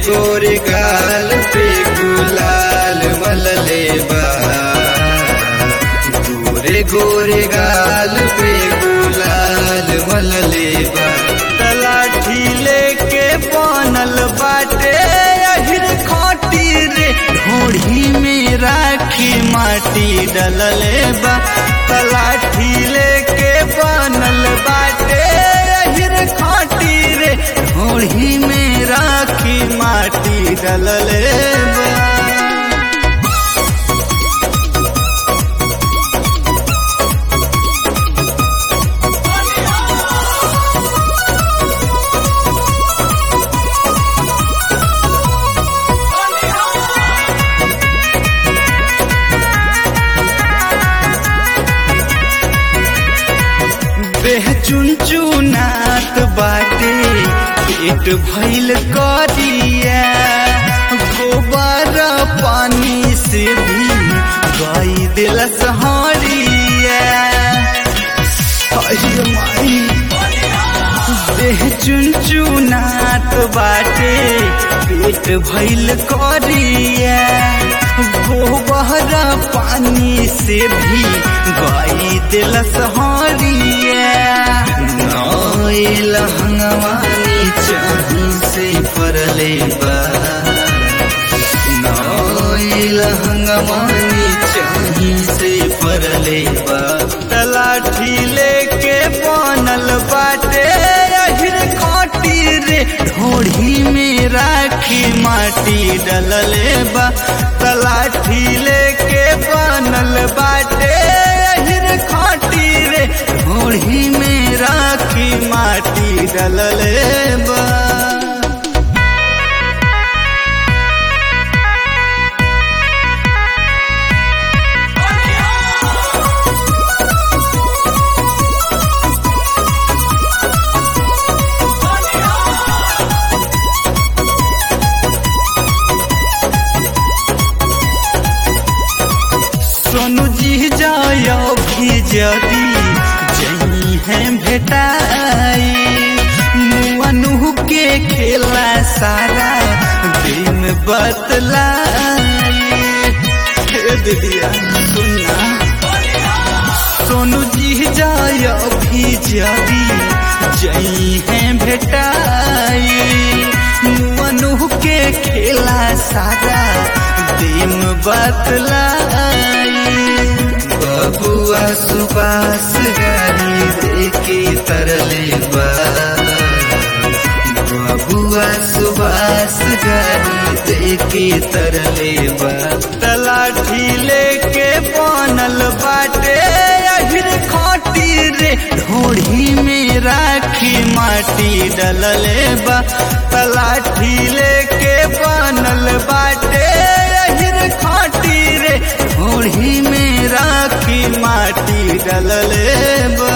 गोरे गाल पे गुलाल मलले बा गोरे गोरे गाल पे गुलाल मलले बा तलाठी लेके बनल बाटे अहिर खोटी रे ढोढ़ी में राखी माटी डलले बा तलाठी लेके बनल बाटे अहिर खोटी रे ढोढ़ी में राखी माटी डलले बा बेह चुनचुनात बाटे पेट भइल करिया गोबर पानी से भी गई दिलस हरिया अरे माई देह चुनचुनात बाटे पेट भइल करिया गोबर पानी से भी गई दिलस हरिया नइल हंगवानी चाही से परले बा नइल हंगवानी चाही से परले बा तलाठी लेके बनल बाटे अहिर खोटी रे ढोढ़ी में राखी माटी डलले बा तलाठी लेके बनल बाटे अहिर खोटी रे ढोढ़ी में राखी माटी डलले बा सोनू जी जायो भी जदी जई है भेटाई मुअनु के खेला सारा दिन बतलाई हे दीदिया सुनना सोनू जी जायो भी जदी जई है भेटाई मुअनु के खेला सारा दिन बतलाई बबुआ सुबास गाड़ी देके तरले बा बबुआ सुबास गाड़ी देके तरले बा तलाठी लेके बनल बाटे अहिर खोटी रे ढोढ़ी में राखी माटी डलले बा तलाठी लेके बनल बाटे अहिर खोटी रे ढोढ़ी में राखी माटी डलले बा